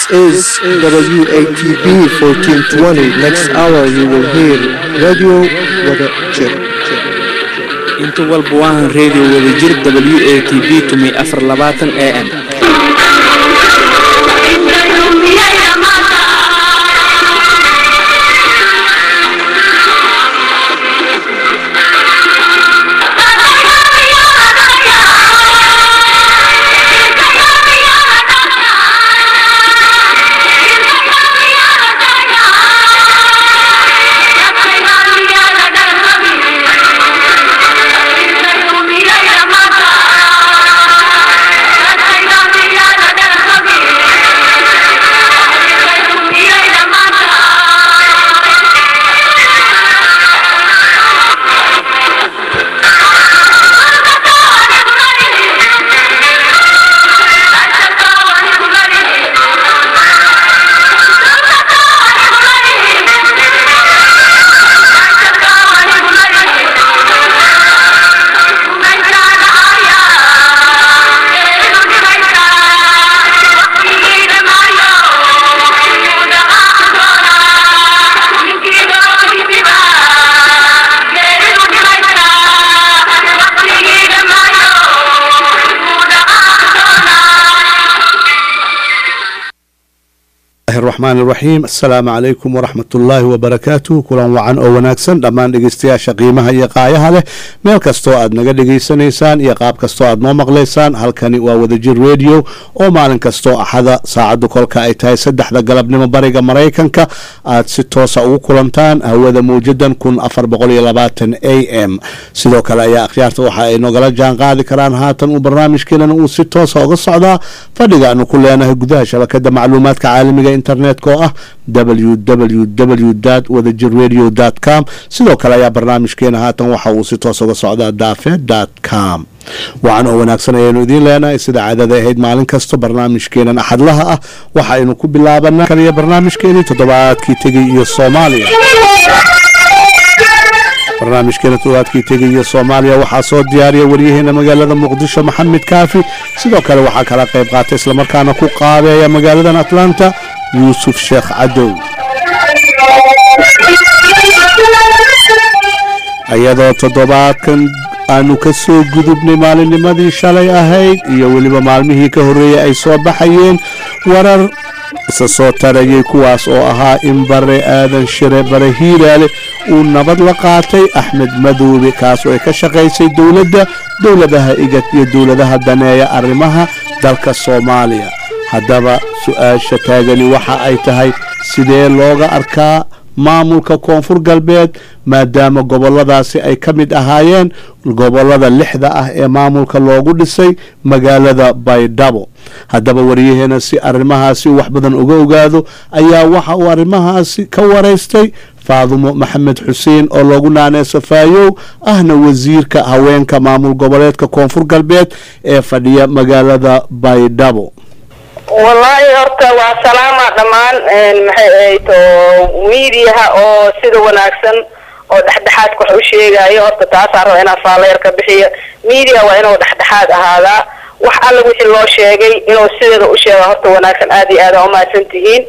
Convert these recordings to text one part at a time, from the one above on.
is WATB 1420. Next hour you will hear Radio Wada Jir. inta walba waahan radio wadajir w a t b tumay afar labaatan a m الرحمن الرحيم السلام عليكم ورحمة الله وبركاته kulan wacan oo wanaagsan dhammaan dhegeystayaasha qiimaha iyo qaayaha leh meel kastoo aad naga dhegeysanaysaan iyo qaab kastoo aad noo maqlaysaan halkani waa wadajir radio oo maalin kastoo axada saacaddu kolka ay tahay saddexda galabnimo bariga maraykanka aad si toosa ugu kulantaan hawada mawjadan kun afar boqol iyo labaatan a m sidoo kale ayaa akhyaarta waxa ay nogala jaan qaadi karaan haatan uu barnaamijkeenana uu si toosa uga socdaa fadhiga aanu ku leenahay gudaha shabakada macluumaadka caalamiga internetka oo ah www wadajir radio com sidoo kale ayaa barnaamijkeena haatan waxa uu si toos uga socdaa dafe com wacan oo wanaagsan ayaynu idiin leenahay sida caadada ahayd maalin kasto barnaamijkeenan axadlaha ah waxaynu ku bilaabanaa kaliya barnaamijkeenii toddobaadkii tegay iyo soomaaliya barnaamijkeena toddobaadkii tegay iyo soomaaliya waxaa soo diyaariya waryaheena magaalada muqdisho maxamed kaafi sidoo kale waxaa kala qayb qaatay islamarkaana ku qaabeeya magaaladan atlanta yuusuf sheekh cadow iyadoo toddobaadkan aanu ka soo gudubnay maalinnimadii shalay ahayd iyo weliba maalmihii ka horreeyey ay soo baxayeen warar isa soo tarayay kuwaas oo ahaa in bare aadan shire bare hiiraale uu nabad la qaatay axmed madoobe kaas oo ay ka shaqaysay dowladda dowladaha igad iyo dowladaha daneeya arrimaha dalka soomaaliya haddaba su-aasha taagani waxa ay tahay sidee looga arkaa maamulka koonfur galbeed maadaama goboladaasi ay ka mid ahaayeen gobolada lixda ah ee maamulka loogu dhisay magaalada baydhabo haddaba waryaheena si arrimahaasi wax badan uga ogaado ayaa waxa uu arrimahaasi ka waraystay faadumo maxamed xuseen oo loogu naaneyso faayow ahna wasiirka haweenka maamul goboleedka koonfur galbeed ee fadhiya magaalada baydhabo wallaahi horta waa salaama dhammaan maxay ahayd oo miidiyaha oo sida wanaagsan oo dhexdhexaadka wax u sheegayo horta taasaan raba inaan faalayar ka bixiyo miidiya waa inuu dhexdhexaad ahaadaa wax alla wixii loo sheegay inuu sideeda u sheega horta wanaagsan aada iyo aada umahadsan tihiin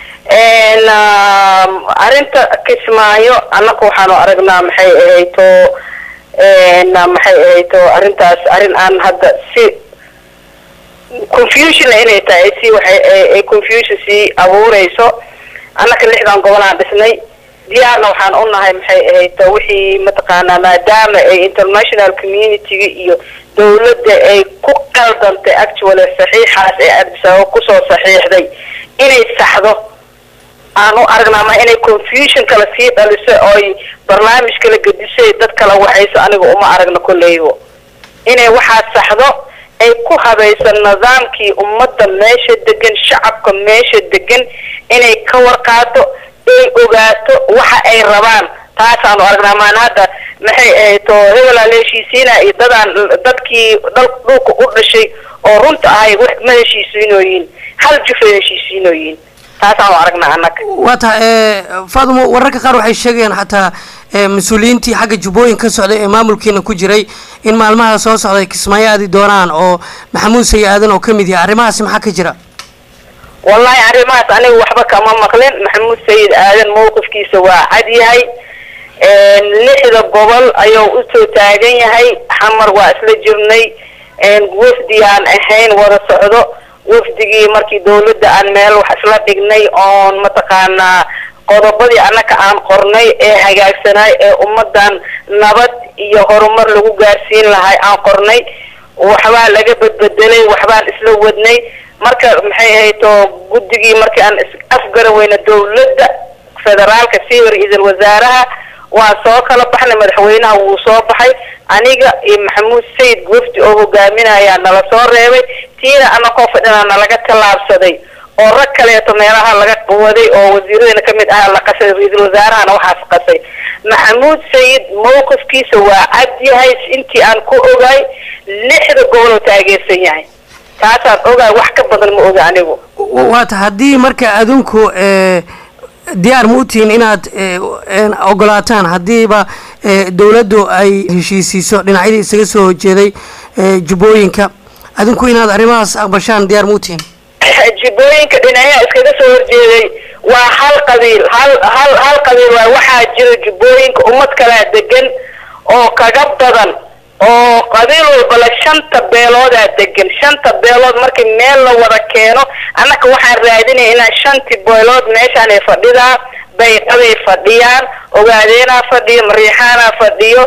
arrinta kismaayo annaka waxaanu aragnaa maxay ahayd oo maxay ahayd oo arrintaas arrin aan hadda si confusionna inay tahay si waxay ay confusion sii abuureyso annaka lixdan gobolaan dhisnay diyaarna waxaan u nahay maxay ahayd wixii mataqaanaa maadaama ay international community-ga iyo dawladda ay ku qaldantay actually saxiixaas ee adbisaabo kusoo saxiixday inay saxdo aan u aragnaa ma inay confusion kala sii dhaliso ooy barnaamij kala gedisay dad kala waxayso aniga uma aragno kolleybo inay waxaas saxdo ay ku habayso nidaamkii ummadda meesha degan shacabka meesha degan inay ka warqaato ay ogaato waxa ay rabaan taasaanu aragnaa maan hadda maxay ahayd oo hebelaa la heshiisiina iyo dadaan dadkii dal dhulka u dhashay oo runta ahay wax ma heshiisiinooyin hal jufay heshiisiinooyin taasaanu aragnaa annaga waa tahay faadimo wararka qaar waxay sheegayaan xataa mas-uuliyiintii xagga jubbooyin ka socday ee maamulkiina ku jiray in maalmaha soo socday kismaayo aadi doonaan oo maxamuud sayi aadan oo ka mid yahay arrimahaasi maxaa ka jira wallahi arrimahaas aniga waxba kama maqlin maxamuud sayid aadan mowqifkiisa waa cad yahay lixda gobol ayuu usoo taagan yahay xamar waa isla jirnay wafdi aan ahayn wada socdo wafdigii markii dawladda aan meel wax isla dhignay oon mataqaanaa qodobadii annaka aan qornay ee hagaagsanay ee ummadan nabad iyo horumar lagu gaarsiin lahay aan qornay waxbaa laga bedbedelay waxbaan isla wadnay marka maxay ahayd oo guddigii markii aan afgaran weyna dawladda federaalka siiwa ra-iisul wasaaraha waan soo kala baxnay madaxweynaha wuu soo baxay aniga iyo maxamuud sayid wafdi oo hogaaminayaa nala soo reebay tiina anakoo fadhina nalaga tallaabsaday oo rag kaleeto meelaha laga waday oo wasiiradana kamid ah la qasay ra-iisul wasaarahana waxaas qasay maxamuud sayid mowqifkiisa waa cad yahay intii aan ku ogaay lixda gobol oo taageersan yahay taasaan ogaay wax ka badan ma oga anigu waata haddii marka adinku diyaar ma u tihiin inaad ogolaataan haddiiba dawladdu ay heshiisiiso dhinacyadii isaga soo horjeeday jubbooyinka adinku inaad arrimahaas aqbashaan diyaar ma u tihiin jibooyinka dhinacyaha iskaga soo horjeeday waa hal qabiil hal hal hal qabiil waa waxaa jira jubbooyinka ummad kalaa degan oo kaga badan oo qabiil walbala shanta beeloodaa degan shanta beelood markii meel la wada keeno annaka waxaan raadinaya inaan shanti beelood meeshaanay fadhidaa bayqaday fadhiyaan ogaadeenaa fadhiyo mariixaanaa fadhiyo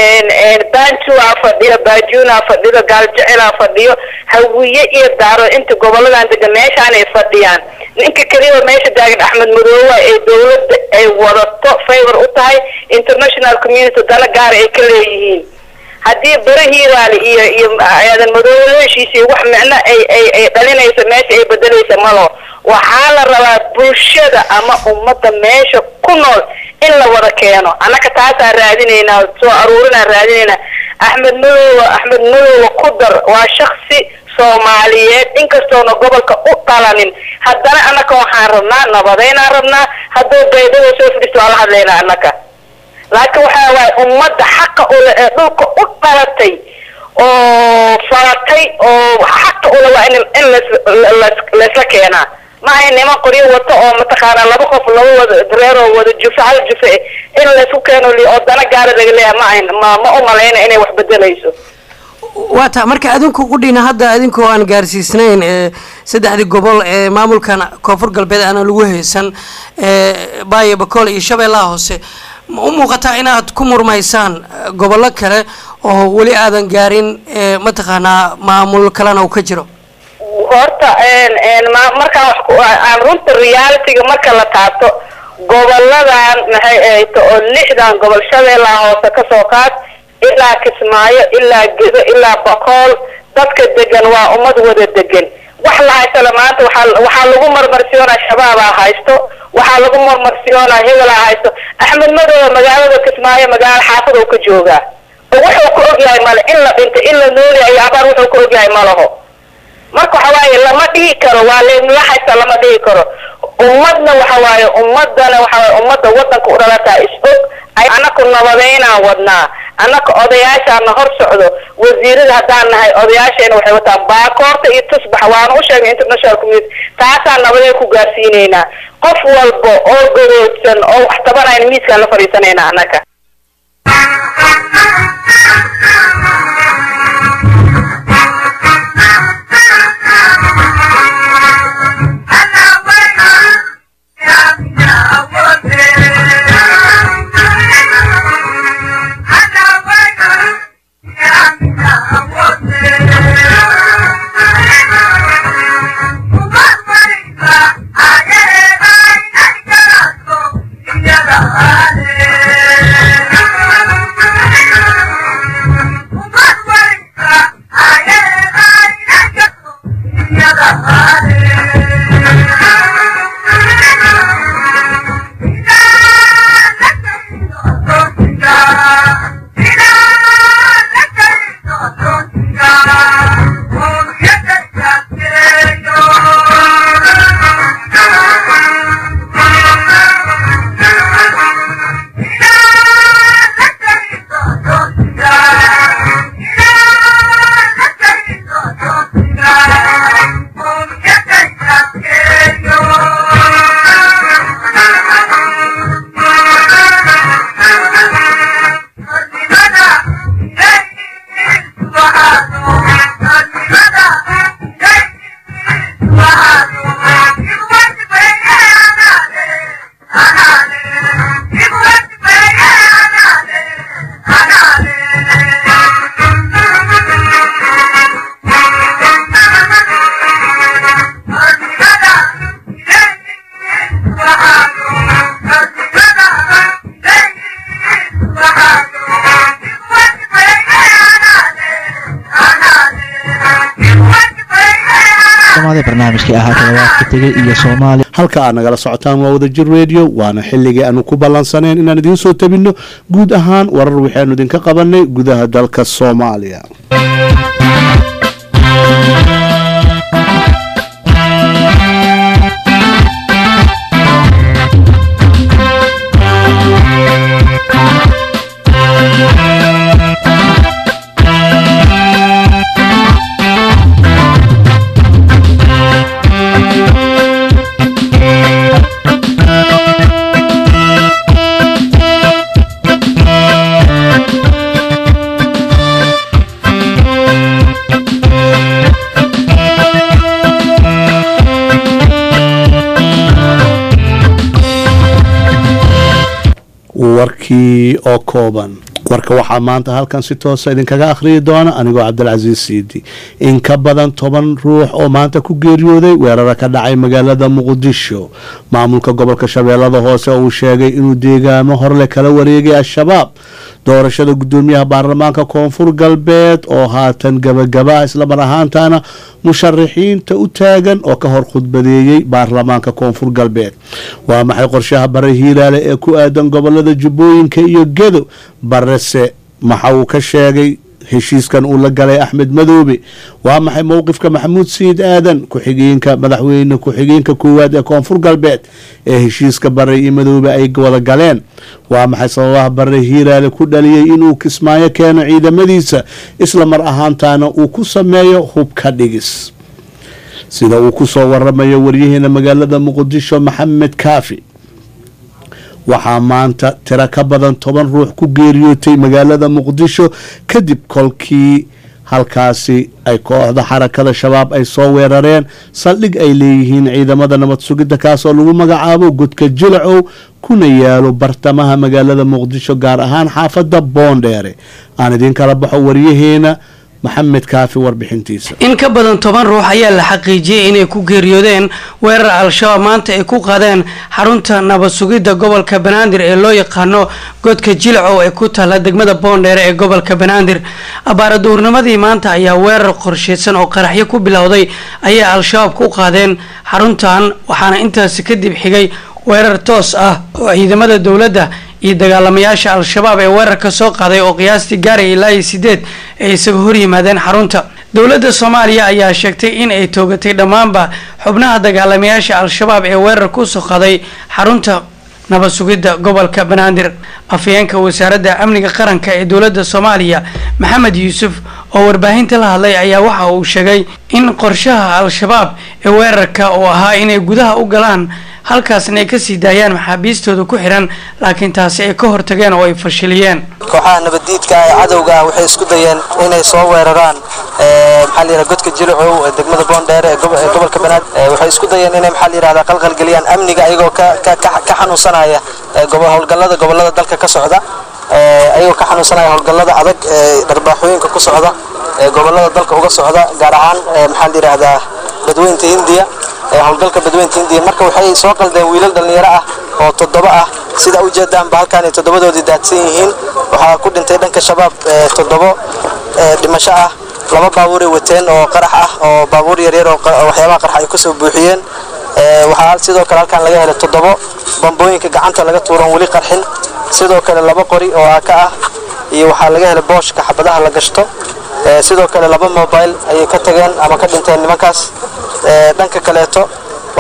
banjuaa fadhiyo baajuunaa fadhiyo gaaljecilaa fadhiyo hawiye iyo daaro inta goboladan degan meeshaanay fadhiyaan ninka keliya meesha taagan axmed madoowa ee dawladda ay wadato favor u tahay international community dana gaara ay ka leeyihiin haddii barahiidaali iyo iyo aadan madoobe heshiisii wax micno ay ay ay dhalinayso meesha ay bedelaysa malo waxaa la rabaa bulshada ama ummadda meesha ku nool in la wada keeno annaka taasaan raadinaynaa soo aruurinaan raadinaynaa axmed madoobe axmed madoobe ku dar waa shaksi soomaaliyeed inkastoona gobolka u dhalanin haddana annaka waxaan rabnaa nabadeynaan rabnaa hadduu baydhada soo fadhiisto waa la hadlaynaa annaka laakiin waxaa waaya ummadda xaqa ule ee dhulka u dhalatay oo falatay oo xaqa ule waa in in laslaysla keenaa maaha niman qoryo wato oo mataqaanaa laba qof laba wada reeroo wada jufe hal jufe in laysku keeno li oo dana gaara laga leeyahay ma ayn ma ma u malayna inay wax bedelayso waa ta marka adinku qudhina hadda adinkoo aan gaarsiisnayn ee saddexdii gobol ee maamulkan koonfur galbeed aana lagu haysan ee baayo bakool iyo shabeellaha hoose ma u muuqataa inaad ku murmaysaan gobollo kale oo weli aadan gaarin mataqaanaa maamul kalena uu ka jiro horta markaan wax ku aan runta realityga marka la taabto goboladan maxay ahayto oo lixdan gobol shabeellaha hoose kasoo qaad ilaa kismaayo ilaa gedo ilaa bakool dadka degan waa ummad wada degan wax la haystala maanta waxaa waxaa lagu marmarsiyoonaa shabaabaa haysto waxaa lagu marmarsiyoonaa hebelaa haysto axmed madoobe magaalada kismaayo magaalo xaafad oo ka joogaa oo wuxuu ka ogyahay male in la dhintay in la noolyahay iyo abaar wuxuu ka ogyahay malaho marka waxa waaye lama dhihi karo waa la haysta lama dhihi karo ummadna waxa waaye ummadana waxa waaye ummadda wadanka u dhalataa is og annaku nabadeynaan wadnaa annaka odayaashaana hor socdo wasiirada haddaan nahay odayaasheena waxay wataan baakoorta iyo tusbax waana u sheegay international community taasaan nabadee ku gaarsiinaynaa qof walba oo garoodsan oo wax tabanayn miiskaan la fadhiisanaynaa annaka Yeah. dhawaada barnaamijkii ahaa toddobaadka tegey iyo soomaaliya halka aad nagala socotaan waa wadajir radio waana xilligii aanu ku ballansaneen inaan idiin soo tabinno guud ahaan warar waxaanu idinka qabanay gudaha dalka soomaaliya warkii oo kooban warka waxaa maanta halkan si toosa idinkaga akhriyi doona anigoo cabdilcasiis siidi in ka badan toban ruux oo maanta ku geeriyooday weerara ka dhacay magaalada muqdisho maamulka gobolka shabeellada hoose uu sheegay inuu deegaamo horle kala wareegay al-shabaab doorashada gudoomiyaha baarlamaanka koonfur galbeed oo haatan gabagaba islamar ahaantana musharaxiinta u taagan oo ka hor khudbadeeyey baarlamaanka koonfur galbeed waa maxay qorshaha bare hiiraale ee ku aadan gobolada jubbooyinka iyo gedo barese maxa uu ka sheegay heshiiskan uu la galay axmed madoobe waa maxay mowqifka maxamuud sayid aadan ku-xigeenka madaxweyne ku-xigeenka koowaad ee koonfur galbeed ee heshiiska bare iyo madoobe ay wada galeen waa maxay sababaha bare hiiraale ku dhaliyey inuu kismaayo keeno ciidamadiisa isla mar ahaantaana uu ku sameeyo hubka dhigis sida uu kusoo waramayo waryaheena magaalada muqdisho maxamed kaafi waxaa maanta tiro ka badan toban ruux ku geeriyootay magaalada muqdisho kadib kolkii halkaasi ay kooxda xarakada shabaab ay soo weerareen saldhig ay leeyihiin ciidamada nabad sugidda kaasoo lagu magacaabo godka jilacow kuna yaalo bartamaha magaalada muqdisho gaar ahaan xaafadda boondheere aan idiin kala baxo waryaheena maxamed kaafi warbixintiisa in ka badan toban ruux ayaa la xaqiijiyey inay ku geeriyoodeen weerar al-shabaab maanta ay ku qaadeen xarunta nabad sugidda gobolka banaadir ee loo yaqaano godka jilcow ee ku taalla degmada boondheere ee gobolka banaadir abaaraduurnimadii maanta ayaa weerar qorsheysan oo qaraxyo ku bilowday ayay al-shabaab ku qaadeen xaruntan waxaana intaasi kadib xigay weerar toos ah oo ciidamada dowladda iyo dagaalamayaasha al-shabaab ee weerarka soo qaaday oo qiyaastii gaaraya ilaa iyo sideed ay isaga hor yimaadeen xarunta dowladda soomaaliya ayaa sheegtay in ay toogatay dhammaanba xubnaha dagaalamayaasha al-shabaab ee weerar kusoo qaday xarunta nabad sugidda gobolka banaadir afhayeenka wasaaradda amniga qaranka ee dowladda soomaaliya maxamed yuusuf oo warbaahinta la hadlay ayaa waxa uu sheegay in qorshaha al-shabaab ee weerarka uu ahaa inay gudaha u galaan halkaasna ay kasii daayaan maxaabiistooda ku xiran laakiin taasi ay ka hortageen oo ay fashiliyeen kooxaha nabaddiidka ee cadowga ah waxay isku dayeen inay soo weeraraan maxaa la yidhaha godka jilacow ee degmada boondheere ee gobolka banaad waxay isku dayeen inay maxaa la yidhahdaa qalqalgeliyaan amniga ayagoo ka ka xanuunsanaya howlgallada gobollada dalka ka socda ayagoo ka xanuunsanaya howlgallada adag ee dharbaaxooyinka ku socda ee gobollada dalka uga socda gaar ahaan maxaa la yidhaahdaa badweynta hindiya howlgalka badweynta hindiya marka waxay soo qaldeen wiilal dhallinyaro ah oo toddoba ah sida ujeedaanba halkaan ay toddobadoodii daadsan yihiin waxaa ku dhintay dhanka shabaab toddobo dhimasho ah laba baabuuray wateen oo qarax ah oo baabuur yaryar oo waxyaabaha qarax ay kusoo buuxiyeen waxaa sidoo kale halkaan laga helay toddobo bambooyinka gacanta laga tuuran weli qarxin sidoo kale laba qori oo aaka ah iyo waxaa laga helay booshka xabadaha la gashto sidoo kale laba mobile ayay ka tageen ama ka dhinteen nimankaas dhanka kaleeto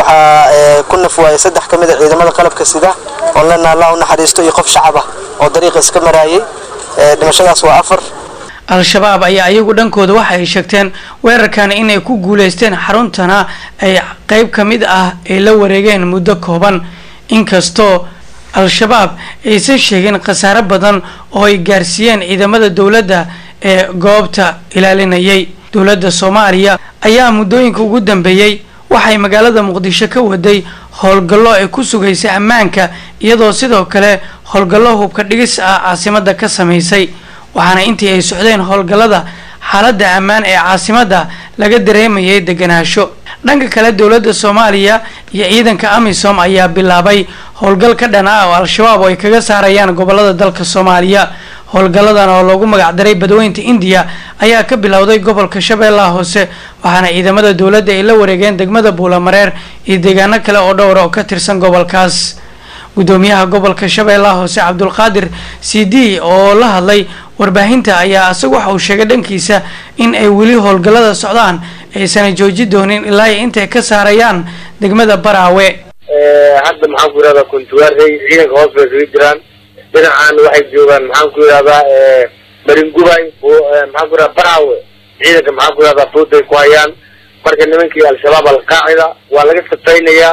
waxaa ku naf waayay saddex ka mid a ciidamada qalabka sida oo lena allah u naxariisto iyo qof shacaba oo dariiqa iska maraayay dhimashadaas waa afar al-shabaab ayaa iyagu dhankooda waxa ay sheegteen weerarkan inay ku guuleysteen xaruntana ay qeyb ka mid ah ay la wareegeen muddo kooban inkastoo al-shabaab aysan sheegin khasaare badan oo ay gaarsiiyeen ciidamada dowladda ee goobta ilaalinayay dowladda soomaaliya ayaa muddooyinka ugu dambeeyey waxay magaalada muqdisho ka waday howlgallo ay ku sugaysay ammaanka iyadoo sidoo kale howlgallo hubka dhigis ah caasimada ka samaysay waxaana intii ay socdeen howlgallada xaaladda ammaan ee caasimadda laga dareemayay deganaansho dhanka kale dowladda soomaaliya iyo ciidanka amisom ayaa bilaabay howlgal ka dhan ah oo al-shabaab oo ay kaga saarayaan gobolada dalka soomaaliya howlgalladan oo loogu magacdaray badweynta indiya ayaa ka bilowday gobolka shabeellaha hoose waxaana ciidamada dowladda ay la wareegeen degmada buulamareer iyo deegaano kale oo dhowra oo ka tirsan gobolkaas gudoomiyaha gobolka shabeellaha hoose cabdulqaadir c d oo la hadlay warbaahinta ayaa isagu waxa uu sheegay dhankiisa in ay weli howlgallada socdaan aysan jooji doonin ilaa ay intay ka saarayaan degmada baraawe hadda maxaan ku yidhahdaa kuntuwaarey ciidanka hoos bay kaga jiraan dhinacan waxay joogaan maxaan ku yidhahdaa maringubay maxaan ku yidhahdaa baraawe ciidanka maxaan ku yidhahdaa fooday ku hayaan marka nimankii al-shabaab alqaacida waa laga safaynayaa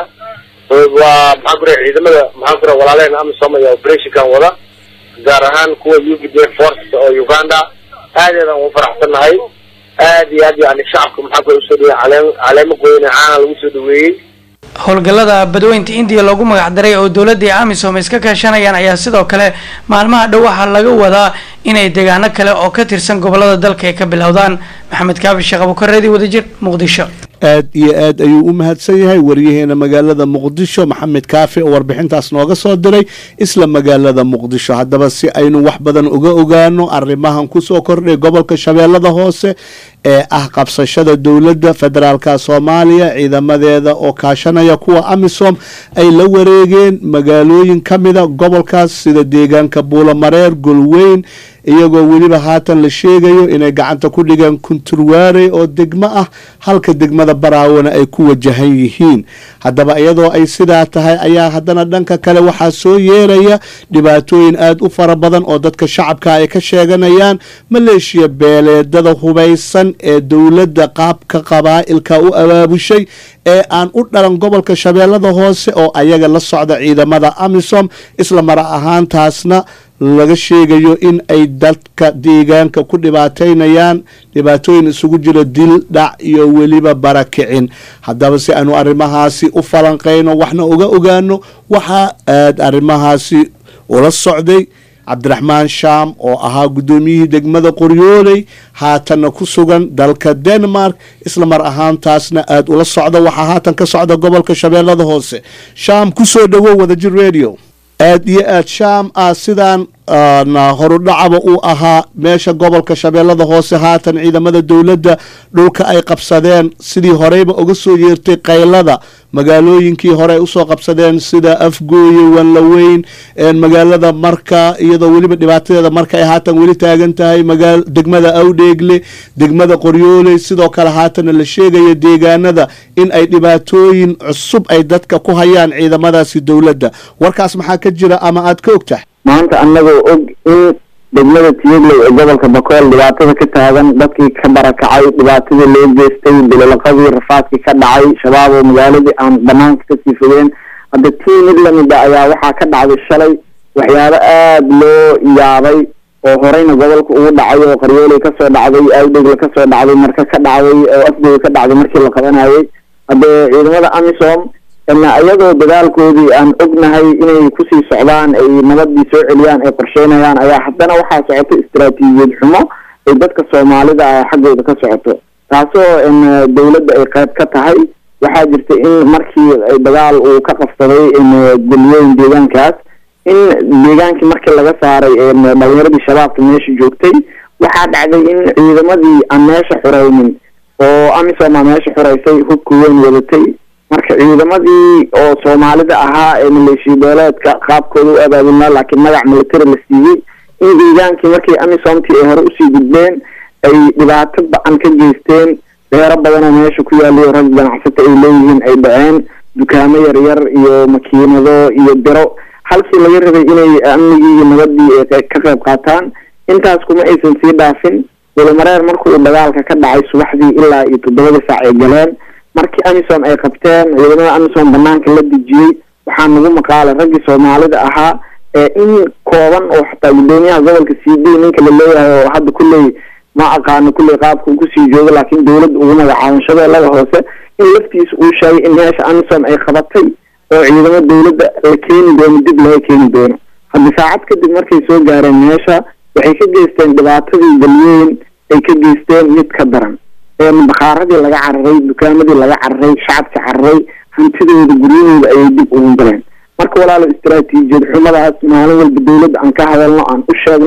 waa maxaan ku yidhahdaa ciidamada maxaan ku yidhahdaa walaalehen amisom ayaa operationkan wada gaar ahaan kuwa u p d f force oo uganda aadeedaan ugu faraxsannahay aad iyo aad yani shacabka maxaa ku usoo dhaweeyey caleem caleemo goyne caana lagu soo dhaweeyey howlgallada badweynta indiya loogu magacdaray oo dowladda iyo amisom iska kaashanayaan ayaa sidoo kale maalmaha dhow waxaa laga wadaa inay deegaano kale oo ka tirsan gobolada dalka ay ka bilowdaan maxamed kaafi sheekh abukareedi wadajir muqdisho aad iyo aad ayuu u mahadsan yahay waryaheena magaalada muqdisho maxamed kaafi oo warbixintaas nooga soo diray isla magaalada muqdisho haddaba si aynu wax badan uga ogaano arrimahan kusoo kordhay gobolka shabeellada hoose ee ah qabsashada dowladda federaalka soomaaliya ciidamadeeda oo kaashanaya kuwa amisom ay la wareegeen magaalooyin ka mida gobolkaas sida deegaanka buulamareer golweyn iyagoo weliba haatan la sheegayo inay gacanta ku dhigeen kunturwaare oo degmo ah halka degmada baraawona ay ku wajahan yihiin haddaba iyadoo ay sidaa tahay ayaa haddana dhanka kale waxaa soo yeeraya dhibaatooyin aada u fara badan oo dadka shacabka ay ka sheeganayaan maleeshiya beeleedada hubaysan ee dowladda qaabka qabaa'ilka u abaabushay ee aan u dhalan gobolka shabeellada hoose oo ayaga la socda ciidamada amisom isla mar ahaantaasna laga sheegayo in ay dadka deegaanka ku dhibaataynayaan dhibaatooyin isugu jiro dil dhac iyo weliba barakicin haddaba si aanu arrimahaasi u falanqayno waxna uga ogaano waxaa aad arrimahaasi ula socday cabdiraxmaan shaam oo ahaa guddoomiyihii degmada qoryooley haatanna ku sugan dalka denmark isla mar ahaantaasna aada ula socda waxaa haatan ka socda gobolka shabeellada hoose shaam kusoo dhowow wadajir radio aad iyo aad shaam ah sidaan horudhacaba uu ahaa meesha gobolka shabeellada hoose haatan ciidamada dowladda dhulka ay qabsadeen sidii horeyba uga soo yeertay qaylada magaalooyinkii hore ay usoo qabsadeen sida afgooye wanlaweyn magaalada marka iyadoo weliba dhibaatadeeda marka ay haatan weli taagan tahay degmada awdheegle degmada qoryooley sidoo kale haatana la sheegaya deegaanada in ay dhibaatooyin cusub ay dadka ku hayaan ciidamadaasi dowladda warkaas maxaa ka jira ama aad ka ogtahay maanta annagoo og in degmada tiyaglow ee gobolka bakool dhibaatada ka taagan dadkii ka barakacay dhibaatadii loo geystay bilolaqadii rafaadkii ka dhacay shabaab oo magaaladii aan banaanka kasii fogeen hadda tii mid lamida ayaa waxaa ka dhacday shalay waxyaabo aada loo yaabay oo horeyna gobolka ugu dhacay oo qaryooley kasoo dhacday awdhegle kasoo dhacday marka ka dhacday oo afgooy ka dhacday markii la qabanayay haddee ciidamada amisom iyadoo dadaalkoodii aan ognahay inay kusii socdaan ay nabadii soo celiyaan ay qorsheynayaan ayaa haddana waxaa socoto istaraatiijiyad xumo ay dadka soomaalida ah xaggooda ka socoto taasoo dowladda ay qayb ka tahay waxaa jirta in markii dagaal uu ka qabsaday golweyn deegaankaas in deegaankii markii laga saaray dhalinyaradii shabaabka meesha joogtay waxaa dhacday in ciidamadii aan meesha xuraynin oo amisom aa meesha xureysay hubka weyn wadatay marka ciidamadii oo soomaalida ahaa ee maleeshiya beeleedka qaabkooda u abaabulnaa laakiin magac military la siiyey in deegaankii markii amisomtii ay hore usii gudbeen ay dhibaato ba-an ka geysteen beero badanoo meesha ku yaaliyo rag ganacsata ay leeyihiin ay dhaceen dukaamo yaryar iyo makiinado iyo biro halkii laga rabay inay amnigii iyo nabadii ay ka qayb qaataan intaas kuma aysan sii dhaafin walimareer markii uu dagaalka ka dhacay subaxdii ilaa iyo toddobadii saac ay galeen markii amisom ay qabteen ciidamada amisom banaanka la dejiyey waxaa nagu maqaalay raggii soomaalida ahaa ee in kooban oo xataa guddoomiyaha gobolka c d ninka la leeyahay oo hadda kulley ma aqaano kulley qaabka uu kusii joogo laakiin dowladda ugu magacaaban shabeellada hoose in laftiisa uu sheegay in meesha amisom ay qabatay oo ciidamo dowladda la keeni doono dib laga keeni doono haddi saacad kadib markay soo gaareen meesha waxay ka geysteen dhibaatadii galweyn ay ka geysteen mid ka daran bakhaaradii laga cararay dukaamadii laga cararay shacabka cararay hantidooda guryahooda ayay dib ugu galeen marka walaalo istaraatiijiyad xumadaas maalin walba dowladda aan ka hadalno aan u sheegno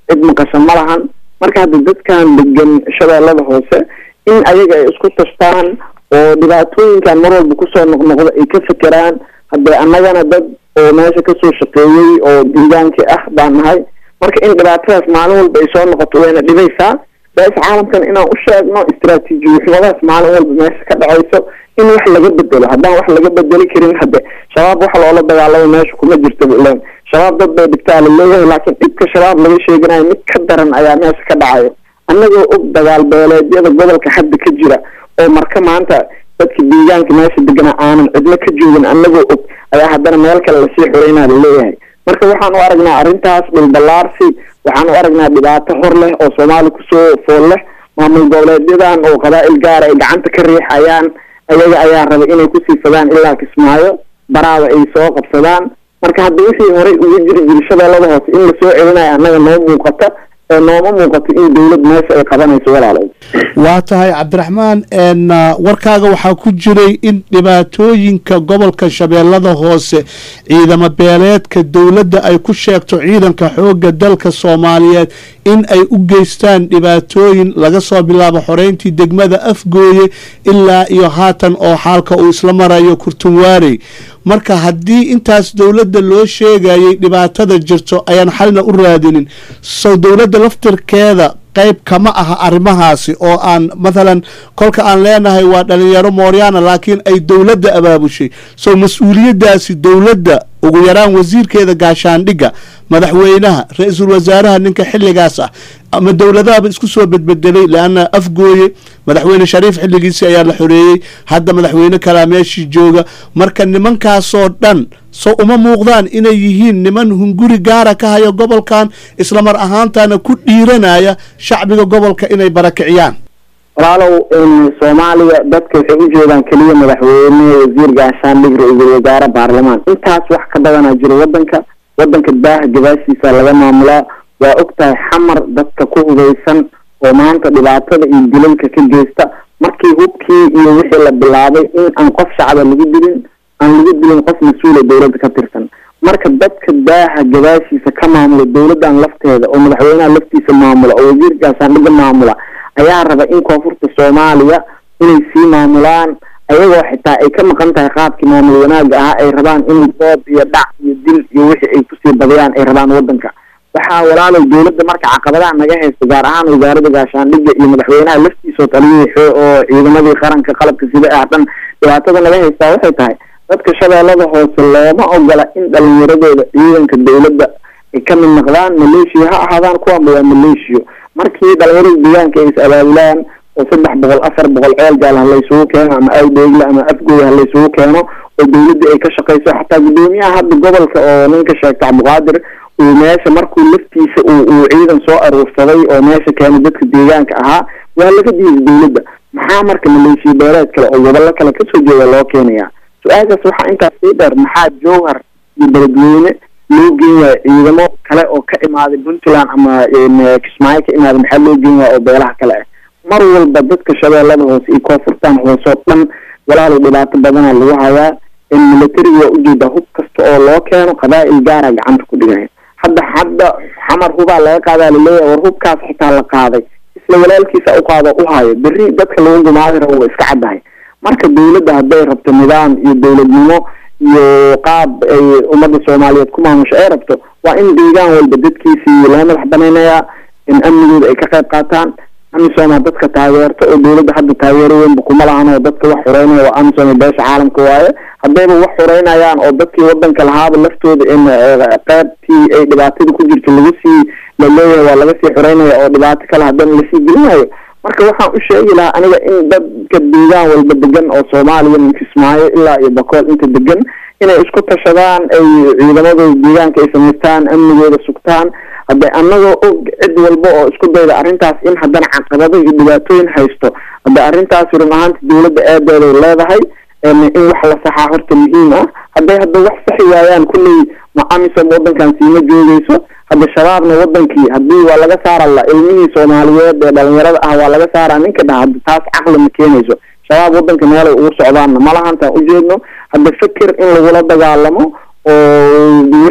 cid maqasho ma lahan marka hadda dadkan degan shabeellada hoose in ayaga ay isku tashtaan oo dhibaatooyinkan mar walba kusoo noqnoqda ay ka fekeraan haddee annagana dad oo meesha kasoo shaqeeyey oo deegaankii ah baan nahay marka in dhibaatadaas maalin walba ay soo noqoto wayna dhibaysaa bees caalamkan inaan u sheegno istaraatiijiyuxumadaas maalin walba meesha ka dhacayso in wax laga bedelo haddaan wax laga bedeli karin hadde shabaab wax loola dagaalamo meesha kuma jirto ilan shabaab dad bay dhigtaa la leeyahay laakiin dhibka shabaab laga sheeganayo mid ka daran ayaa meesha ka dhacayo annagoo og dagaal beeleedyada gobolka hadda ka jira oo marka maanta dadka deegaanka meesha deganaa aanan cidlo ka joogin annagoo og ayaa haddana meel kale lasii xoreynaa la leeyahay marka waxaan u aragnaa arrintaas dhulballaarsi waxaan u aragnaa dhibaato hor leh oo soomaali kusoo fool leh maamul goboleedyadan oo qabaa'il gaara ay gacanta ka riixayaan ayaga ayaa raba inay kusii fadaan ilaa kismaayo baraada ay soo qabsadaan marka hadda wixii horey uga jiri jiri shabeellada hoose in lasoo celinayo annaga noo muuqata ee nooma muuqato in dowlad meesha ay qabanayso walaalay waa tahay cabdiraxmaan n warkaaga waxaa ku jiray in dhibaatooyinka gobolka shabeellada hoose ciidamo beeleedka dowladda ay ku sheegto ciidanka xoogga dalka soomaaliyeed in ay u geystaan dhibaatooyin laga soo bilaabo xoreyntii degmada afgooye ilaa iyo haatan oo xaalka uu isla marayo kurtunwaarey marka haddii intaas dowladda loo sheegayay dhibaatada jirto ayaan xalna u raadinin so dowladda laftirkeeda qayb kama aha arrimahaasi oo aan mathalan kolka aan leenahay waa dhalinyaro mooryaana laakiin ay dowladda abaabushay so mas-uuliyaddaasi dowladda ugu yaraan wasiirkeeda gaashaandhigga madaxweynaha ra-iisul wasaaraha ninka xilligaas ah ama dowladahaba isku soo bedbedelay leanna afgooye madaxweyne shariif xilligiisii ayaa la xoreeyey hadda madaxweyne kalaa meeshii jooga marka nimankaasoo dhan so uma muuqdaan inay yihiin niman hunguri gaara ka haya gobolkan islamar ahaantana ku dhiiranaya shacbiga gobolka inay barakiciyaan walaalow soomaaliya dadka waxay u jeedaan keliya madaxweyne wasiir gaashaandhig ra-iisul wasaare baarlamaan intaas wax ka badanaa jiro wadanka wadanka daaha gabaashiisa laga maamulaa waa og tahay xamar dadka ku hubeysan oo maanta dhibaatada iyo dilalka ka geysta markii hubkii iyo wixii la bilaabay in aan qof shacaba lagu dilin aan lagu dilin qof mas-uula dowladda ka tirsan marka dadka daaha gabaashiisa ka maamula dowladdan lafteeda oo madaxweynaha laftiisa maamula oo wasiir gaashaandhigga maamula ayaa raba in koonfurta soomaaliya inay sii maamulaan ayagoo xitaa ay ka maqan tahay qaabkii maamul wanaaga ahaa ay rabaan in doob iyo dhac iyo dil iyo wixii ay kusii badiyaan ay rabaan wadanka waxaa walaalow dowladda marka caqabadaha naga haysta gaar ahaan wasaaradda gaashaandhigga iyo madaxweynaha laftiisa oo taliyihii xoo oo ciidamadii qaranka qalabka sida ah dhan dhibaatada naga haystaa waxay tahay dadka shabeellada hoose looma ogola in dhalinyaradooda ciidanka dowladda ay ka mid noqdaan maleeshiya ha ahaadaan kuwanba waa maleeshiyo markii dhalinyarada deegaanka ay is abaabulaan oo saddex boqol afar boqol ceel gaal ha laysugu keeno ama awdheegle ama afgooy ha laysugu keeno oo dowladda ay ka shaqayso xataa guddoomiyaha hadda gobolka oo ninka sheegta cabdiqaadir uu meesha markuu laftiisa uu uu ciidan soo aruursaday oo meesha keenay dadka deegaanka ahaa waa laga diiday dowladda maxaa marka maleeshiya beeleed kale oo gobollo kale kasoo jeeda loo keenayaa su-aashaas waxaa intaas sii dheer maxaa jowhar iyo beledweyne loo geen waayo ciidamo kale oo ka imaaday puntland ama kismaayo ka imaaday maxaa loo geen waaya oo beelaha kale ah mar walba dadka shabeellada hoose iyo koonfurtan hoose oo dhan walaalow dhibaato badanaa lagu hayaa militariga waa ujeedaa hub kasta oo loo keeno qabaa'il gaara gacanta ku dhigaya hadda hadda xamar hubaa laga qaadaa laleeyahay war hubkaas xitaa la qaaday isla walaalkiisa u qaado u hayo berri dadka lagu gumaadi rabo waa iska caddahay marka dowladda hadday rabto nidaam iyo dowladnimo iyo qaab ay ummadda soomaaliyeed ku maamusho ay rabto waa in deegaan walba dadkiisii laga madax banaynayaa in amnigooda ay ka qayb qaataan amisom dadka taageerto oo dowladda hadda taageero weynba kuma lahan oo dadka wax xureynaya waa amisom beesha caalamka waaye haddayba wax xureynayaan oo dadkii wadanka lahaaba laftooda in qaybtii ay dhibaatada ku jirto lagu sii laleeyahay waa laga sii xureynaya oo dhibaato kale haddana lasii gelinayo marka waxaan u sheegi lahaa aniga in dadka deegaan walba degan oo soomaaliya min kismaayo ilaa iyo bakool inta degan inay isku tashadaan ay ciidamadooda deegaanka ay samaystaan amnigooda sugtaan hadde annagoo og cid walba oo isku dayda arrintaas in haddana caqabado iyo dhibaatooyin haysto hadde arrintaasi run ahaanta dowladda aadeeday leedahay in wax la saxaa horta muhiim ah hadday hadda wax saxi waayaan kulley ma amisom wadankan siima joogeyso hadda shabaabna wadankii haddii waa laga saara la ilmihii soomaaliyeed ee dhalinyarada ah waa laga saaraa ninka dhaha hadda taas caqli ma keenayso shabaab wadanka meelay ugu socdaanna malahantaan ujeedno hadda fikir in lagula dagaalamo oo wixii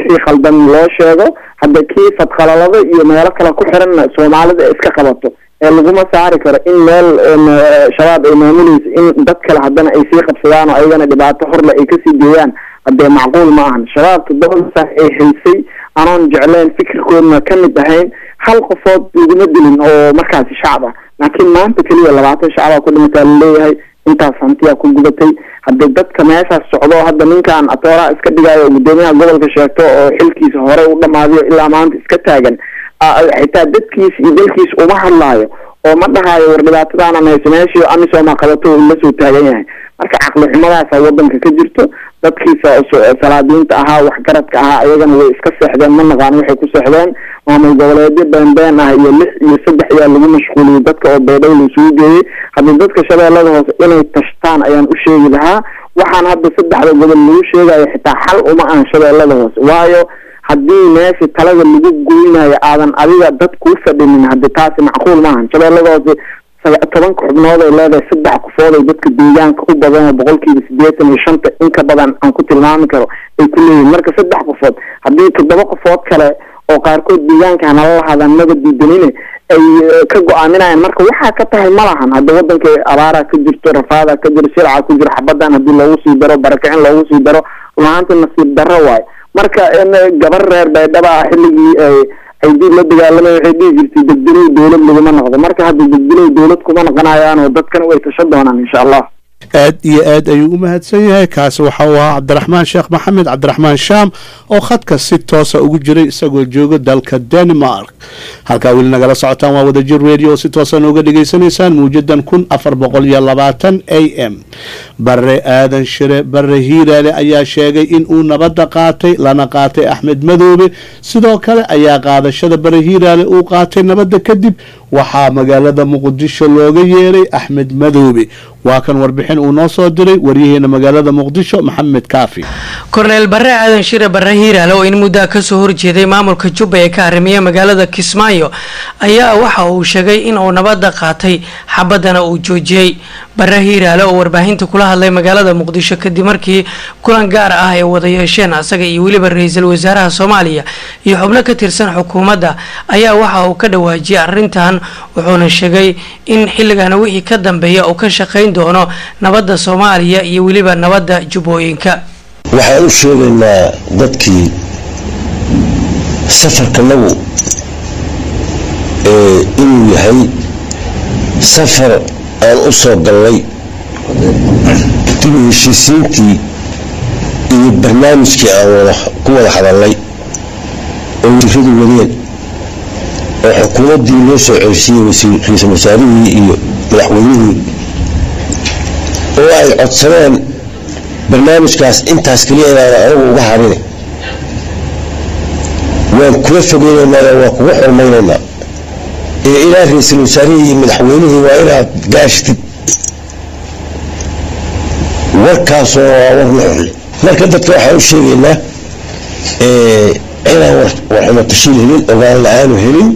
wixii khaldan loo sheego hadda kii fadqalalado iyo meelo kale ku xiranna soomaalida ay iska qabato ee laguma saari karo in meel shabaab ay maamulayso in dad kale haddana ay sii qabsadaan oo ayagana dhibaato horle ay kasii geeyaan haddee macquul ma ahan shabaab toddoba saac ay haysay anoon jecleen fikirkoodna ka mid ahayn hal qofood laguma dilin oo markaasi shacab ah laakiin maanta keliya labaatan shacabaa ku dhimataa laleeyahay intaas hantiyaa ku gubatay haddii dadka meeshaas socdo hadda ninkan atooraha iska dhigaayo oo guddoomiyaha gobolka sheegto oo xilkiisa horey u dhamaadiyo ilaa maanta iska taagan xitaa dadkiisa iyo dalkiisa uma hadlaayo oo ma dhahaayo war dhibaatadaana mayso meeshii amisooma qabato uu la soo taagan yahay marka caqli xumadaasa wadanka ka jirto dadkiisa salaadiinta ahaa waxgaradka ahaa ayagana way iska seexdeen ma naqaan waxay ku seexdeen maamul goboleedyo beenbeen ah iyo lix iyo saddex ayaa lagu mashquuliyey dadka oo beedhow laisugu geeyey haddii dadka shabeellada hoose inay tashtaan ayaan u sheegi lahaa waxaan hadda saddexda gobol lagu sheegayo xitaa xal uma ahan shabeellada hoose waayo haddii meesha talada lagu goynayo aadan adiga dad kuu fadhinin haddi taasi macquul maahan shabeellada hoose tobanka xubnood ay leedahay saddex qofood ay dadka deegaanka u badan oo boqolkiiba siddeetan iyo shanta in ka badan aan ku tilmaami karo ay ku leeyihin marka saddex qofood haddii toddoba qofood kale oo qaarkood deegaanka nala lahaadaan maba diidanine ay ka go-aaminayaan marka waxaa ka tahay ma lahan hadda wadanka abaaraa ka jirto rafaadaa ka jiro silca ku jiro xabadan haddii loogu sii daro barakicin loogu sii daro runahaanta nasiib darro waayo marka gabar reer baydhaba ah xilligii ay dib la dagaalamay waxay dhihi jirtay degdelow dowlad laguma noqdo marka hadda degdelow dowlad kuma noqonayaan oo dadkan way tasho doonaan insha allah aad iyo aad ayuu u mahadsan yahay kaasi waxa uu ahaa cabdiraxmaan sheekh maxamed cabdiraxmaan shaam oo khadka si toosa ugu jiray isagoo jooga dalka denmark halkaa weli nagala socotaan waa wadajir radio oo si toosa nooga dhegaysanaysaan muujadan kun afar boqol iyo labaatan a m bare aadan shire bare hiiraale ayaa sheegay in uu nabadda qaatay lana qaatay axmed madoobe sidoo kale ayaa qaadashada bare hiiraale uu qaatay nabadda kadib waxaa magaalada muqdisho looga yeeray axmed madoobe waa kan warbixin uu noo soo diray waryaheena magaalada muqdisho maxamed kaafi korneel bare aadan shire bare hiiraale oo in muddaa kasoo horjeeday maamulka jubba ee ka arrimiya magaalada kismaayo ayaa waxa uu sheegay in uu nabadda qaatay xabadana uu joojiyey bare hiiraale oo warbaahinta kula hadlay magaalada muqdisho kadib markii kulan gaar ah ay wada yeesheen asaga iyo weliba ra-iisul wasaaraha soomaaliya iyo xubno ka tirsan xukuumadda ayaa waxa uu ka dhawaajiyay arrintan wuxuuna sheegay in xilligana wixii ka dambeeya uu ka shaqayn doono nabadda soomaaliya iyo weliba nabadda jubbooyinka waxaan u sheegaynaa dadkii safarkanagu inuu yahay safar aan u soo gallay dib u heshiisiintii iyo barnaamijkii aan ku wada hadalnay oo wasiiradu wadeen oo xukuumaddii loo soo celsiiyey ra-iisul wasaarihii iyo madaxweynihii oo ay codsadeen barnaamijkaas intaas keliya inaana anagu uga harin waan kula fogeynaynaa waan kuga xurmaynaynaa ee ilaa ra-iisul wasaarihii iyo madaxweynihii waa inaad gaashtid warkaasoo waa war nuxul marka dadka waxaan u sheegaynaa inaan warxumo tashiil helin ogaan la-aanu helin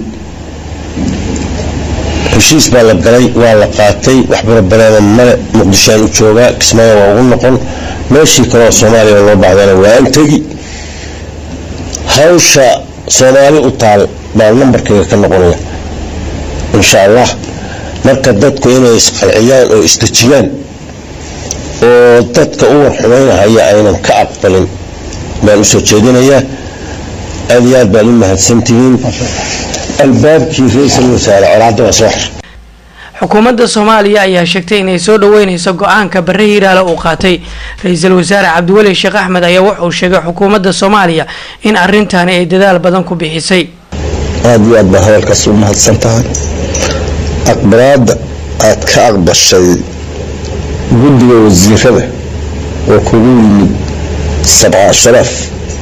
heshiis baa la galay waa la qaatay wax barabareeda male muqdishoaan u joogaa kismaayo waa ugu noqon meeshii kaleoo soomaaliya loo baahdana waa an tegi hawsha soomaali u taal baa nambarkayga ka noqonaya insha allah marka dadku inay isqalciyaan oo isdejiyaan oo dadka u warxumaynahaya aynan ka aqbalin baan usoo jeedinayaa aad iyo aad baan u mahadsantihiin albaabkii ra-iisul wasaare colaadda waa soo xir xukuumadda soomaaliya ayaa sheegtay inay soo dhaweyneyso go-aanka bare hiiraale uu qaatay ra-iisul wasaare cabdiweli sheekh axmed ayaa wuxuu sheegay xukuumadda soomaaliya in arrintaani ay dadaal badan ku bixisay aada iyo aad baa hadalkaas u mahadsan tahay aqbalaadda aad ka aqbashay guddiga wasiirada oo kugu yimid sabca sharaaf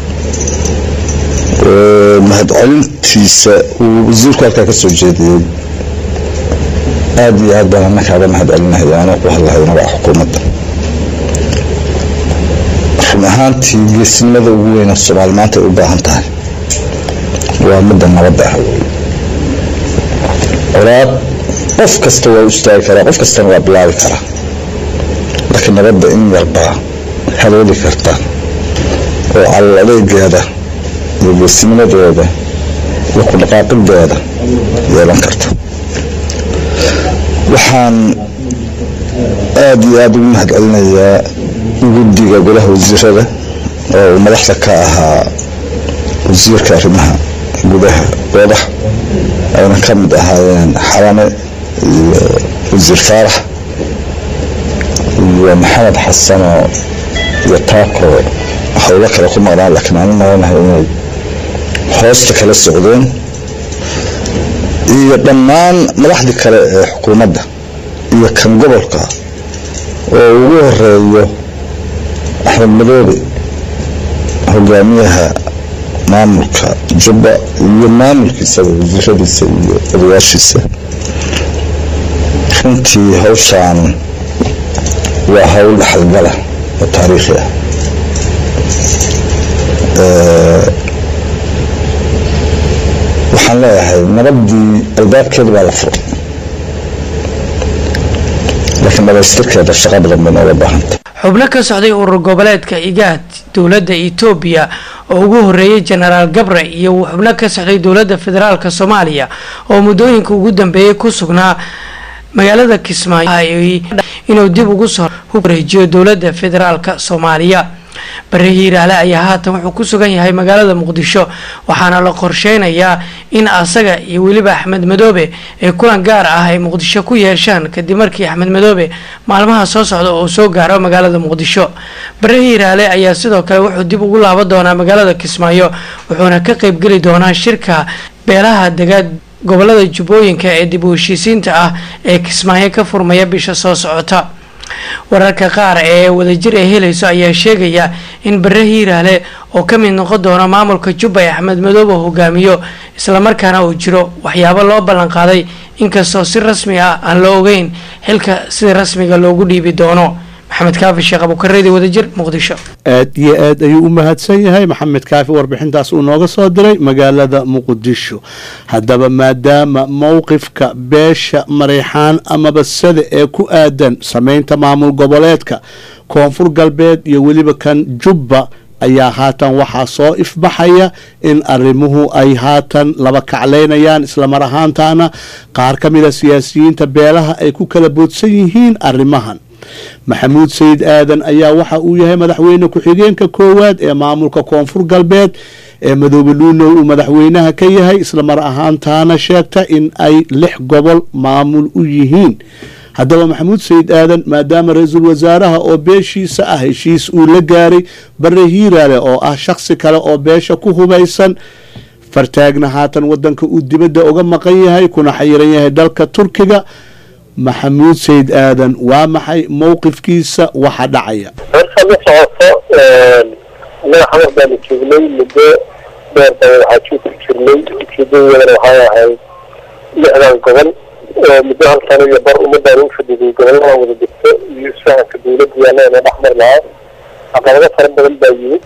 oo mahadcelintiisa uu wasiirku halkaa ka soo jeediyey aada iyo aad baan annakaaga mahad celinaya anoo ku hadlahayna waa xukuumadda run ahaantii geesinimada ugu weyna soomaali maanta ay u baahan tahay waa midda nabadda ah colaad qof kasta waa u istaagi karaa qof kastana waa bilaabi karaa laakiin nabadda in yarbaa halooli karta oo calal adeegeeda iyo geesinimadooda iyo ku dhaqaaqidooda yeelan karto waxaan aada iyo aada ugu mahad celinayaa guddiga golaha wasiirada oo uu madaxda ka ahaa wasiirka arrimaha gudaha goodax ayna ka mid ahaayeen xalane iyo wasiir faarax iyo maxamed xasanoo iyo taako howlo kale ku maqnaan laakiin aanu maranahay inay hoosta kala socdeen iyo dhammaan madaxdii kale ee xukuumadda iyo kan gobolka oo ugu horeeyo axmed madoobe hogaamiyaha maamulka jubba iyo maamulkiisaba wasiiradiisa iyo odayaashiisa runtii hawshaan waa hawl dhaxalgala oo taariikhi ah waxaan leeyahay nabadii albaabkeeda baa la furay laakiin dhamaystirkeeda shaqa badan bay nooga baahanta xubno ka socday urur goboleedka igaad dowladda etoobiya oo ugu horeeyay jenaraal gabre iyo xubno ka socday dowladda federaalk soomaaliya oo muddooyinka ugu dambeeyay ku sugnaa magaalada kismaayo inuu dib ugu soo wareejiyo dowladda federaalk soomaaliya bare hiiraale ayaa haatan wuxuu ku sugan yahay magaalada muqdisho waxaana la qorsheynayaa in asaga iyo weliba axmed madoobe ay kulan gaar ah ay muqdisho ku yeeshaan kadib markii axmed madoobe maalmaha soo socda oo soo gaaro magaalada muqdisho bare hiiraale ayaa sidoo kale wuxuu dib ugu laaban doonaa magaalada kismaayo wuxuuna ka qeybgeli doonaa shirka beelaha degaad gobolada jubbooyinka ee dib u heshiisiinta ah ee kismaayo ka furmaya bisha soo socota wararka qaar ee wadajir ay helayso ayaa sheegaya in bare hiiraale oo ka mid noqon doona maamulka jubba ee axmed madoobe hogaamiyo islamarkaana uu jiro waxyaabo loo ballan qaaday inkastoo si rasmi ah aan la ogeyn xilka sida rasmiga loogu dhiibi doono maxamed kaafi sheekh abukareedi wadajir muqdisho aad iyo aad ayuu u mahadsan yahay maxamed kaafi warbixintaas uu nooga soo diray magaalada muqdisho haddaba maadaama mowqifka beesha mareyxaan amaba sada ee ku aadan sameynta maamul goboleedka koonfur galbeed iyo weliba kan jubba ayaa haatan waxaa soo ifbaxaya in arrimuhu ay haatan laba kaclaynayaan islamar ahaantaana qaar ka mida siyaasiyiinta beelaha ay ku kala boodsan yihiin arrimahan maxamuud sayid aadan ayaa waxa uu yahay madaxweyne ku-xigeenka koowaad ee maamulka koonfur galbeed ee madoobe luunow uu madaxweynaha ka yahay islamar ahaantaana sheegta in ay lix gobol maamul u yihiin haddaba maxamuud sayid aadan maadaama ra-iisul wasaaraha oo beeshiisa ah heshiis uu la gaaray bare hiiraale oo ah shakhsi kale oo beesha ku hubaysan fartaagna haatan wadanka uu dibadda uga maqan yahay kuna xayiran yahay dalka turkiga maxamuud sayid aadan waa maxay mowqifkiisa waxa dhacaya horta la socoto madaxa baanu joognay muddo dheer baa waxaa joogku jirnay ujeedadeedana waxay ahayd lixdan gobol oo muddo hal sano iyo bar ummadaan u fadhiday gobollada wada jirto iyo isfahanka dawladda yaallana dhexmar lahaa caqabado fara badan baa yimid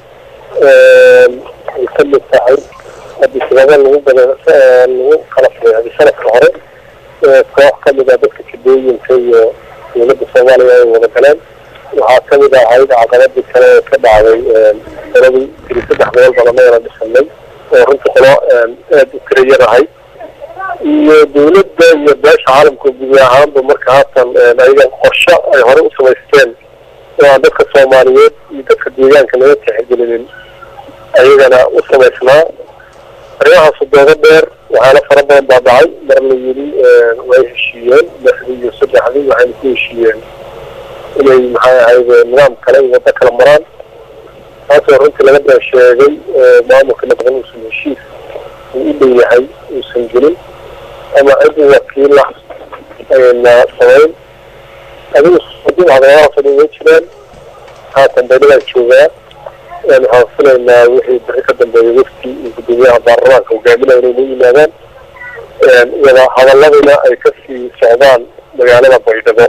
ay ka mid tahay haddii sababa lagu bada lagu kala sameexday sanadka hore koox ka mid ah dadka jibooyinka iyo dowladda soomaaliya ay wada galeen waxaa ka mid ahayd caqabadii kale ee ka dhacday qoladii tiri saddex gobol badanayana dhisanay oo runtii qolo aada u tira yar ahay iyo dowladda iyo beesha caalamka guud ahaanba marka haatan ayaga qorsho ay hore u samaysteen oo aan dadka soomaaliyeed iyo dadka deegaanka laga tixgelinin ayagana u samaysnaa arrimahaas doodo dheer waxaana fara badan baa dhacay mar la yiri way heshiiyeen lixdii iyo saddexdii waxayna ku heshiiyeen inay maxay ahayd nidaam kale iyo waddo kala maraan taasoo runtii laga been sheegay maamulka nabdan uusan heshiis uu u dhow yahay uusan gelin ama cid wakiil ah ayna samayn adigu dib caqabadahaas oo dhan way jiraan haatan baydhadaan joogaa waxaan filaynaa wixii bixi ka dambeeya wafti iyo gudoomiyaha baarlamaanka hogaaminaya inay noo yimaadaan wada hadaladina ay kasii socdaan magaalada baydhabo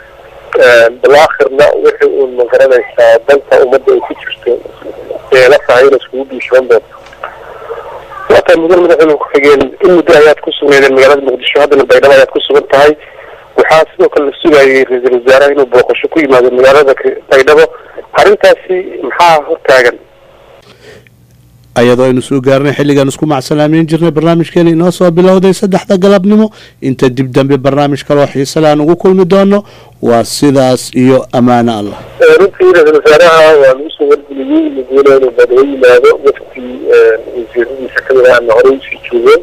balaakhirna wixii uun ma garanaysaa danta ummadda ay ku jirto ee la tahay inay iskugu dhiishoon doonto waata mudan madaxweyne ku-xigeen in muddo ayaad ku sugnaydeen magaalada muqdisho haddana baydhabo ayaad ku sugan tahay waxaa sidoo kale la sugayay ra-iisul wasaaraha inuu booqasho ku yimaado magaalada baydhabo arrintaasi maxaa hortaagan ayadoo aynu soo gaarnay xilligan isku macsalaameyn jirnay barnaamijkeena inoo soo bilowday saddexda galabnimo inta dib dambe barnaamij kaloo xiise leh aan ugu kulmi doono waa sidaas iyo ammaano allah runtii ra-iisul wasaaraha waa lagu soo wargeliyey madaxweyne inuu badaba yimaado wafti wasiiradiisa kamid ah ama horey usii joogeen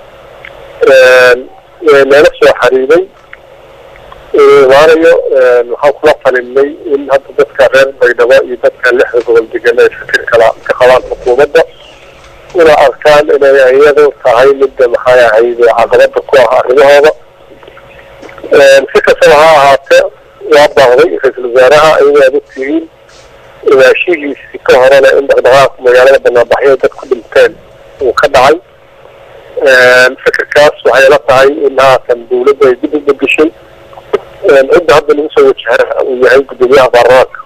nala soo xariiray waanayo waxaan kula talinay in hadda dadka reer baydhabo iyo dadka lixda gobol degan ay fikir kala ka qabaan xukuumadda una arkaan inay iyadu tahay midda maxay ahayd caqabada ku ah arrimahooda si kastaba ha ahaatee waa baaqday ra-iisul wasaaraha iyadoo aad ogtihiin imaashihiisi ka horena in dhaqdhaqaaq magaalada banaanbaxyo dad ku dhinteen uu ka dhacay fikirkaas waxay la tahay in haatan dawladda ay dib u begeshay cidda hadda lagu soo wajahana uu yahay guddoomiyaha baarlamaanka